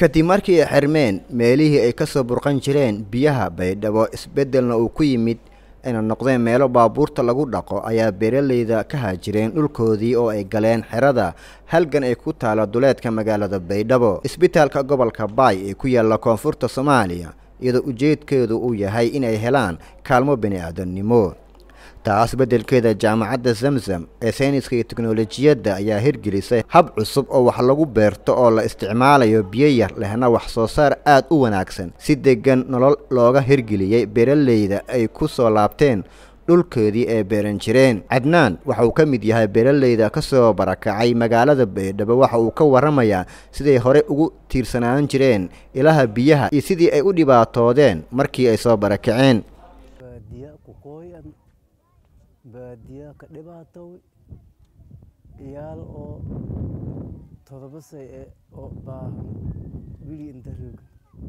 kadib markii ay xirmeen meelihii ay ka soo burqan jireen biyaha baydhabo isbeddelna uu ku yimid ayna noqdeen meelo baabuurta lagu dhaqo ayaa beeralayda ka haajireen dhulkoodii oo ay galeen xerada halgan ay ku taalo duleedka magaalada baydhabo isbitaalka gobolka baay ee ku yaalla koonfurta soomaaliya iyadoo ujeedkeedu uu yahay inay helaan kaalmo bini-aadamnimo taas beddelkeeda jaamacadda zamzam ee sayniska iyo teknolojiyadda ayaa hirgelisay hab cusub oo wax lagu beerto oo la isticmaalayo biyo yar lehna wax soo saar aad u wanaagsan si deggan nolol looga hirgeliyey beeralayda ay ku soo laabteen dhulkeedii ay beeran jireen cadnaan waxa uu ka mid yahay beeralayda ka soo barakacay magaalada baydhabo waxa uu ka warramayaa siday hore ugu tiirsanaan jireen ilaha biyaha iyo sidii ay u dhibaatoodeen markii ay soo barakaceen baadiyaa ka dhibaatow iyaal oo todoba say e oo baahan wili inta roog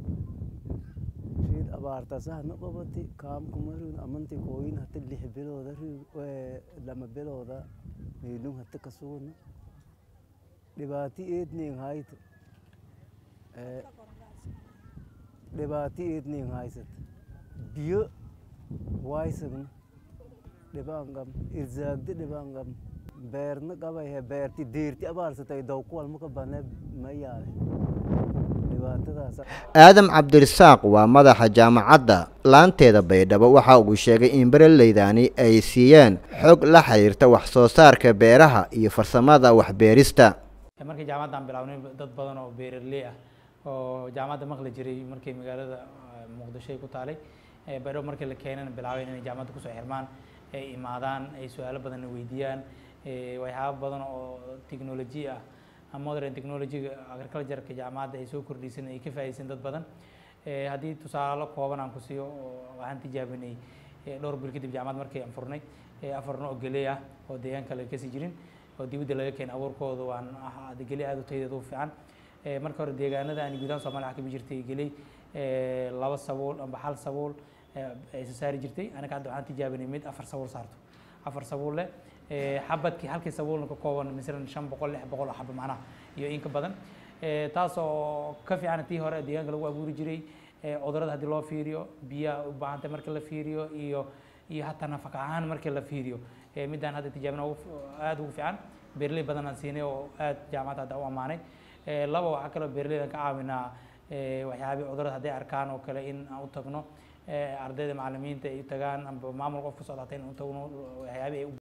riid abaartasahna qabati kaamkuma roog amanti kooyin hata lix bilooda roog lama bilooda meelun hata ka sugna dhibaati eedning hayta dhibaati eedning haysat biyo waysagna dhibaangam irzaagdi dhibaangam beerna qabayhe beerti deerti abaarsatay dawkuwalmaka bane ma yaale dhibaatadaas aadam cabdirisaaq waa madaxa jaamacadda laanteeda baydhabo waxa uu sheegay in berelaydani ay siiyeen xog la xiriirta wax soo saarka beeraha iyo farsamada waxbeerista markii jaamacaddan bilaabnay dad badan oo beeraley ah oo jaamacadda maqli jiray markii magaalada muqdisho ay ku taalay baydhabo markii la keenana bilaabeen inay jaamacadda kusoo xirmaan ay imaadaan ay su-aalo badanna weydiiyaan waxyaaba badan oo technology ah modern technologyga agricultureka jaamacadda ay soo kordhisan ay ka faa'iideysan dad badan haddii tusaalo kooban aan ku siiyo waxaan tijaabinay dhowr bil kadib jaamacad markii aan furnay afar nooc geley ah oo deegaanka laga kasi jirin oo dibadda laga keenay abuurkooda waan geley aad u tayadeed u fiican marka hore deegaanada aan gudaha soomaaliya waxaa kamid jirtay geley laba sabuul amba hal sabuul ay soo saari jirtay anaga hadda waxaan tijaabinay mid afar sabuul saarto afar sabuul leh xabadkii halkii sabuulna ka kooban masalan shan boqol lix boqol oo xaba macnaha iyo in ka badan taas oo ka fiican tii hore deegaanka lagu abuuri jiray cudurada haddii loo fiiriyo biyaha u baahantay marka la fiiriyo iyo iyo hataa nafaq ahaan markii la fiiriyo midaan hadda tijaabina aad ugu fiican beerley badan aan siinay oo aad jaamacadda hadda u ammaanay laba waxaa kaloo beerleydan ka caawinaa waxyaabii cudurada hadday arkaan oo kale in aan u tagno ardayda macalimiinta ay tagaan amba maamul qof ka socdaata in u tagno waxyaabii ay